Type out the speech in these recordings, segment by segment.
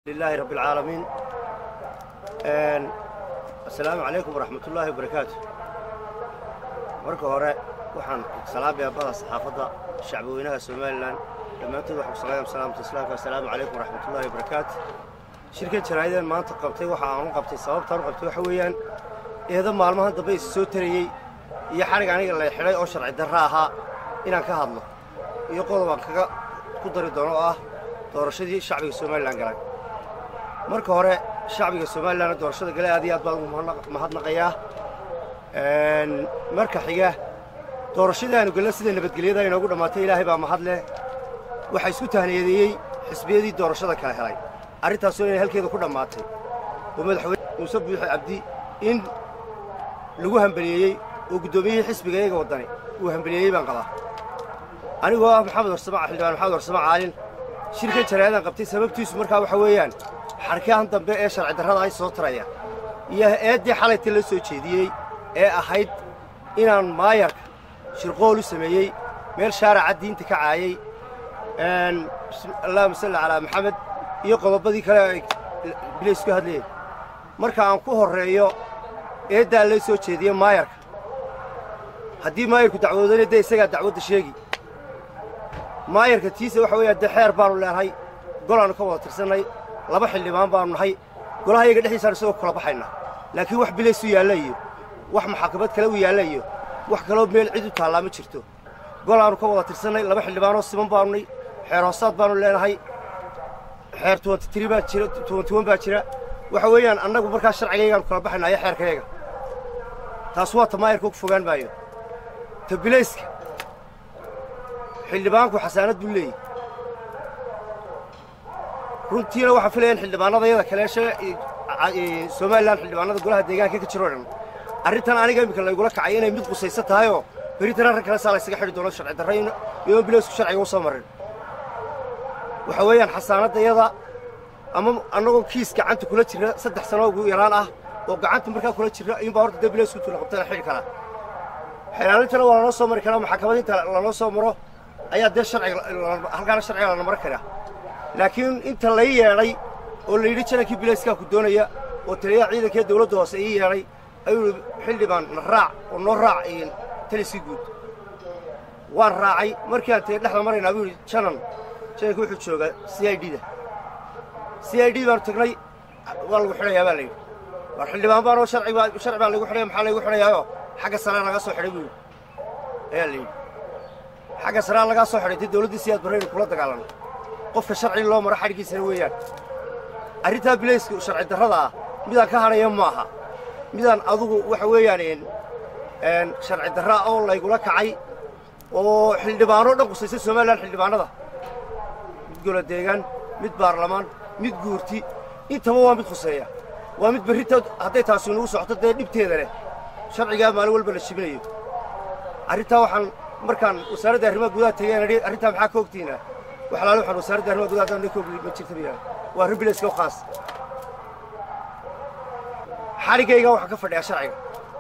لله رب العالمين السلام عليكم ورحمة الله وبركاته marka hore waxaan salaamaya bada saxaafadda shacbweynaha somalilan dhammaantood waxaan ku salaam salaamta islaamka assalaamu calaykum waraxmatullahi wabarakaatu shirkan jaraa'ideen maanta qabtay waxa aan u qabtay sababtaan u qabtay waxa weeyaan eedo maalmahan dambe is soo tarayey iyo xadhig aniga la xidhay oo sharci darro ahaa inaan ka hadlo iyo qodob aan kaga ku dari doono oo ah doorashadii shacbiga somalilan galay marka hore shacbiga somalilanna doorashada gale aad iyo aad baan ugu mahadnaqayaa marka xiga doorashadii aanu gelna sida nabadgelyada inoogu dhammaatay ilaahay baa mahad leh waxaa isku tahniyadeeyey xisbiyadii doorashada kala helay arrintaasoo inay halkeeda ku dhammaatay oo madaxweyne muuse buuxe cabdi in lagu hambeliyeeyey oo guddoomiyihii xisbiga iyaga waddani uu hambeliyeeyey baan qabaa anigoo ah maxamed warsama xildhibaan maxamed warsamo caalin shirkan jaraayadan qabtay sababtiisu markaa waxa weeyaan xarkahan dambe ee sharci darrada ay soo taraya iyo eeddii xalayta la soo jeediyey ee ahayd inaan maayarka shirqool u sameeyey meel shaaraca diinta ka caayey allahuma salli calaa maxamed iyo qodobadii kale ay bilaysku hadlayeen marka aan ku horreeyo eeddaa la soo jeediye maayarka haddii maayarku dacwoodana dee isagaa dacwadda sheegi maayarka tiisa waxa weeyaan dee xeer baannu leenahay golaannu ka wada tirsannay laba xildhibaan baannu nahay golaha yaga dhexdiisaan isagoo kula baxayna laakiin wax bilaysu yaalla iyo wax maxakamad kale u yaalla iyo wax kaloo meel cid u taallaa ma jirto golaannu ka wada tirsannay laba xildhibaanoo siman baannay xeer hoosaad baannu leenahay xeer tuwanti baa jira tuwantiwan baa jira waxa weeyaan annagu markaa sharcigaygaannu kala baxayna iyo xeerkayaga taas waa ta maayarka ugu fogaan maayo ta bilayska xildhibaanku xasaanad buu leeyahy runtiina waxaan filaya in xildhibaanada yada kaleeshe somalilan xildhibaanada golaha deegaanka ka jiro dhan arrintan aniga iminka laygula kacay inay mid qusaysan tahayoo beritan arrin kale saa laysaga xidhi doono sharci darra iyoon bilaysku sharciga u soo marin waxa weeyaan xasaanadda yada ama annagoo kiis gacanta kula jira saddex sano ugu yaraan ah oo gacanta markaa kula jira iyuunbaa horta dee bilaysku tula qabta la xidhi karaa xeelaalintana waa lanoo soo mari karaa maxakamad inta lanoo soo maro ayaa dee sharciga halkaana sharciga lana mari karaa laakiin inta lay yeedhay oo la yidhi janankii bilayskaa ku doonaya oo taliyaha ciidankee dawladda hoose ii yeedhay ayuu yidhi xildhibaan na raac oo noo raac taliskii guud waan raacay markii aan tee dhexda maraynaa buu yidhi janan jananki wuxuu joogaa c i d da c i d baanu tagnay waa lagu xidhayaa baa la yidhi war xildhibaan baanoo sharci baa laygu xidhaya maxaa laygu xidhayaayoo xagga saraa lagaa soo xidhay buu yidhi ayaa la yidhi xagga saraa lagaa soo xidhay dee dawladdii siyaad barraynu kula dagaalanno qofka sharci loo maro xadhiggiisana weeyaan arrintaa bilayska sharci darrada ah midaan ka hadhaya ma aha midaan adugu waxa weeyaan sharci darraa oo laygula kacay oo xildhibaanoo dhan qusaysa somalilan xildhibaanada mid golo deegaan mid baarlamaan mid guurti intaba waa mid khuseeya waa mid berrita hadday taasi nagu socoto dee dhibteeda leh sharcigaa maalin walba la jibinayo arrintaa waxaan markaan wasaaradda arrimaha gudaha tegeen arrintaa maxaa ka ogtiinaa waxalaale waxaan wasaaradda arrimaha gudaha haddaan ka ogli ma jirta miyaa waa arrin bilayska u khaas xaligayga waxaan ka fadhiyaa sharciga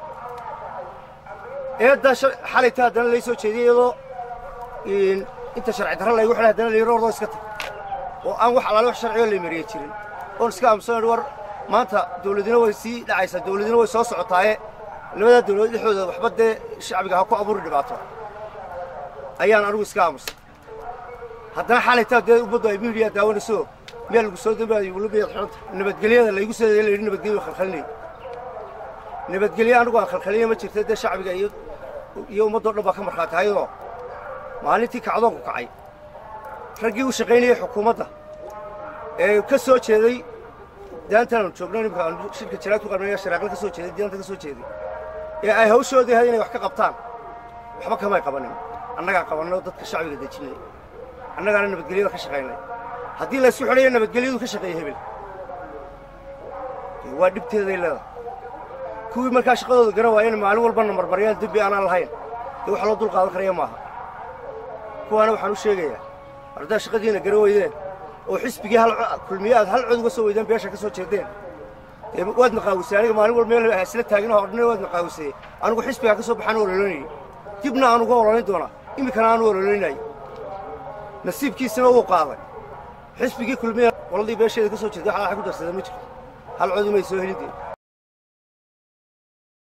eeddaa xalayta haddana lay soo jeediyey iyadoo inta sharci darra laygu xidhay haddana layidhi ordoo iska tag oo aan wax alaale wax sharcigo lay mariye jirin oon iska aamusan war maanta dawladina way sii dhacaysaa dawladina way soo socotaaye labadaa dawladood dhexdooda waxba dee shacbiga ha ku abuuri dhibaato ayaan anigu iska aamusay haddana xalaytaa dee ummaddu ay miidiya daawanayso meel lagu soo dambaayo weliba xidhanta nabadgelyada laygu soo la yidhi nabadgelyo khalkhalinay nabadgelyo anigu aan khalkhaliya ma jirta dee shacbiga iyo iyo ummaddoo dhan baa ka markhaati hayadoo maalintii kacdoonku kacay raggii u shaqaynayey xukuumadda ee ka soo jeeday daantaanu joogno nimka aan shirka jaraad ku qarnay sharaaqle ka soo jeeday daanta ka soo jeeday ee ay hawshoodii ahayd inay wax ka qabtaan waxba kamay qabanin annagaan qabannay oo dadka shacbiga dejinnay annagaana nabadgelyada ka shaqaynay haddii laysku xidhayo nabadgelyadu ka shaqeeya hebel waa dhibteeday leedahay kuwii markaa shaqadooda garan waayeen maalin walbana marmaryaan dembi aanaan lahayn dee wax loo dul qaadan karaya maaha kuwaana waxaan u sheegayaa ardaa shaqadiina garan weydeen oo xisbigii hal kulmiye aad hal cod uga soo weydeen beesha ka soo jeedeen dee waad naqaawisay aniga maalin walba meel isla taagina hordhina waad naqaawisay anigu xisbigaa ka soo baxaan ololaynayay dibna aan uga ololayn doonaa iminkana aanu ololaynayay nasiibkiisina wuu qaaday xisbigii kulmiya qoladii beesheeda ka soo jeeday wax ku darsadeen ma jirto hal codi may soo helideen